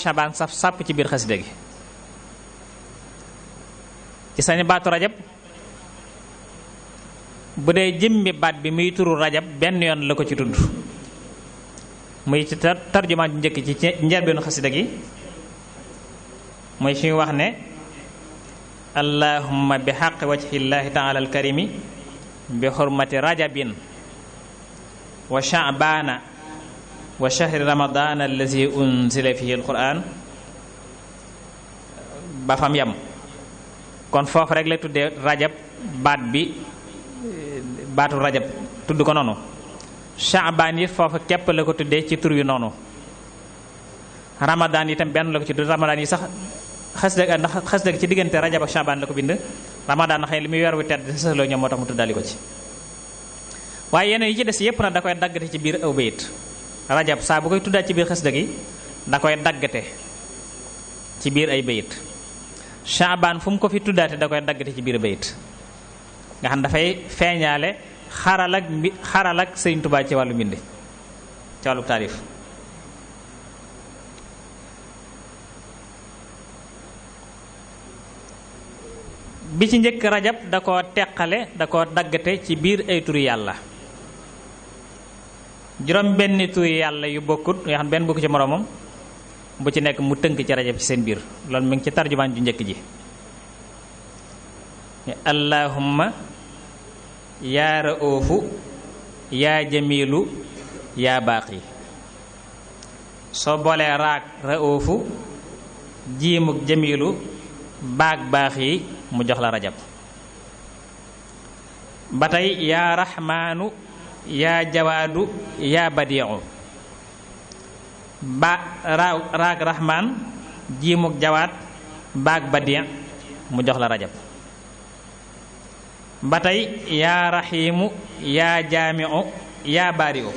Shaabaan saf sàpp ci biir xasida gi ci sañu baatu rajab bu dee jëmmi baat bi muy turu rajab benn yoon la ko ci tudd muy ci tarjumaan ju njëkk ci njëlbeenu xasida gi muy fi wax ne allahumma bi xaqi wajhillahi taala alkarimi bi xurmati rajabin wa sha'baana wa shahri ramadan allazi unzila fihi alquran ba fam yam kon foofu rek la tuddee rajab baat bi baatu rajab tudd ko noonu shaabaan it foofu képp la ko tuddee ci tur yu noonu ramadan itam benn la ko ci tudd ramadan yi sax xasida ndax xasida ci diggante rajab ak shaabaan la ko bind ramadan na xëy li muy weer wu tedd sësloo ñoom moo tax mu tuddaali ko ci waaye yeneen yi ci des yépp na da koy daggate ci biir aw bayit rajab saa bu koy tuddaat ci biir xasida gi da koy daggate ci biir ay bayit shaabaan fu mu ko fi tuddaate da koy daggate ci biir bayit nga xam dafay feeñaale xaral ak mbi xaral ak Sëriñ Tuubaa ci wàllu mbind ci wàllu taarif bi ci njëkk rajab da ko teqale da ko daggate ci biir ay turi yàlla juróom benn turi yàlla yu bokkut yoo xam benn bokku ci moroomam bu ci nekk mu tënk ci rajab ci seen biir loolu mi ngi ci tarjumaan ju njëkk ji allahumma yaa raoofu yaa jamilu yaa baaqi soo boolee raag raoofu jiimuk jamilu baag baax yi mu jox la rajab ba tey yaa raxmaanu yaa jawaadu yaa badiixu ba raag raag raxmaan jiimuk jawaat baag badiix mu jox la rajab ba tey yaa raxiimu yaa jaamiu yaa baariu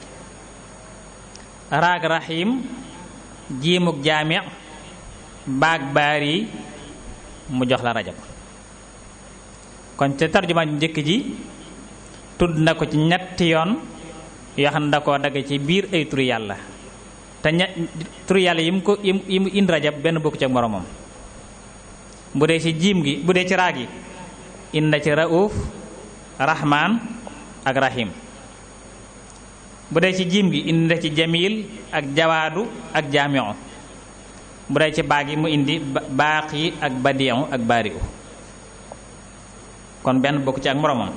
raag raxiim jiimuk jaami baag baari mu jox la rajab kon te tarjumaan ju njëkk ji tudd na ko ci ñetti yoon yoo xam ne da koo dagg ci biir ay turu yàlla te ña turu yàlla yi mu ko yi mu indi rajab benn bokku ci ak moromam bu dee ci jiim gi bu dee ci raag yi inna ci rauf rahman ak rahim bu dee ci jiim gi indi ci jamil ak jawaadu ak jaamiu bu dee ci baag yi mu indi baax yi ak badiu ak baariu kon benn bokk ci ak moromam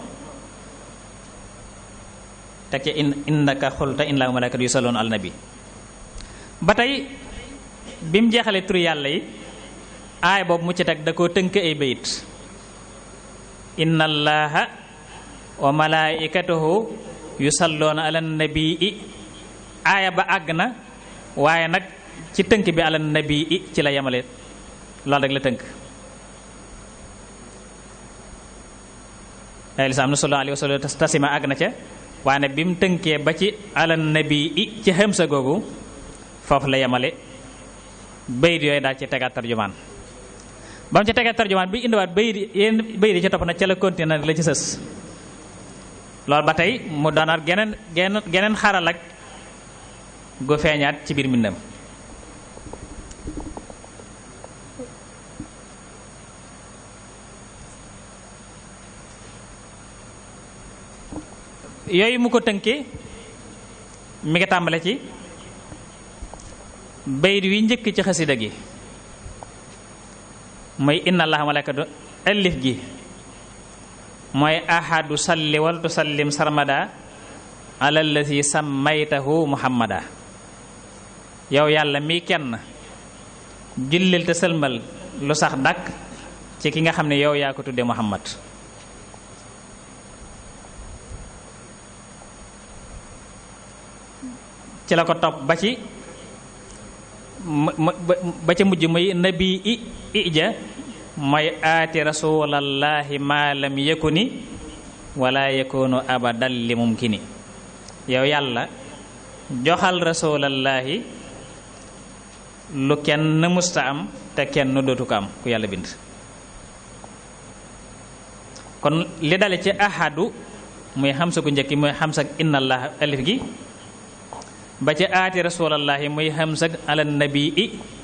teg ci in innaka xulta in laa malakat yu saloon al nabi ba tey bi mu jeexalee turu yàlla yi aay boobu mu ci teg da koo tënk ay bayit inna allaha wa malaikatahu yusalloona ala nabii aaya ba àgg na waaye nag ci tënk bi ala nabii ci la yemale loolu rek la tënk ay lislaam na sallallahu alayhi wa sallam tasima àgg na ca waaye bi mu tënkee ba ci ala nabii ci xamsa googu foofu la yemale bayit yooyu daal ci tegaat tarjumaan ba mu ci tegee tarjumaan bi indiwaat bayit yéen bayit yi ci topp nag ca la continué la ci sës loolu ba tey mu doonaat geneen geneen geneen xaral ak gu feeñaat ci biir mbindam yooyu mu ko tënkee mi ngi tàmbale ci bayit wi njëkk ci xasida gi mooy inna allaha malaikatu alif gi mooy ahadu salli wal tusallim sarmada ala allazi sammaytahu muhammada yow yàlla mi kenn jullil te sëlmal lu sax dàkk ci ki nga xam ne yow yaa ko tudde muhammad ci la ko topp ba ci ba ca mujj muy nabi i ija mooy aati rasulallahi ma lam yakuni wala yakunu abadan li mumkini yow yàlla joxal rasulallahi lu kenn musta am te kenn dootu ko am ku yàlla bind kon li dale ci ahadu muy xamsa ku njëkki muy xamsa inna allah alif gi ba ci aati rasulallahi muy xamsa ala nabii